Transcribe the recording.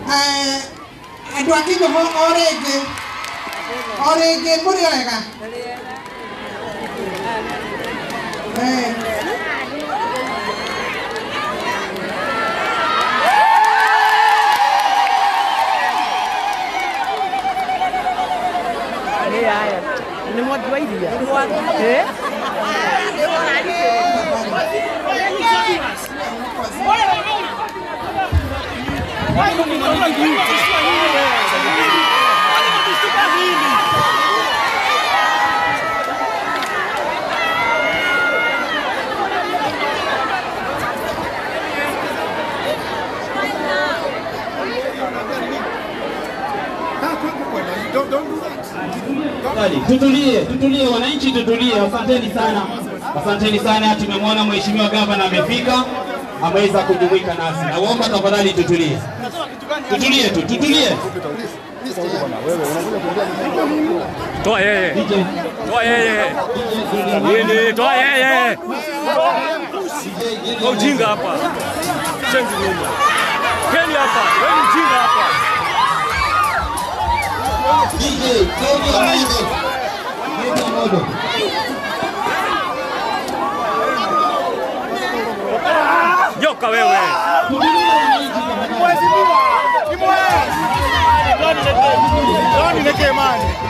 Eh, andå a kä nyå o rä ngä o rä ngä må rä wega Eh. Ni mwaki wa iria. Eh? Tafadhali, Tutulie, tutulie wananchi, tutulie. Asanteni sana, asanteni sana. Tumemwona mheshimiwa gavana amefika, ameweza kujumuika nasi. Naomba tafadhali tutulie, tutulie tu, tutulie. Toa yeye. DJ, Toa yeye. Nini? Toa yeye. Kwa ujinga hapa. Shenzi nyuma. Keni hapa. Wewe ni ujinga hapa. DJ, Kevin Amodo. Kevin Amodo. Joka wewe. Tutulie wananchi tafadhali. Nileke imani.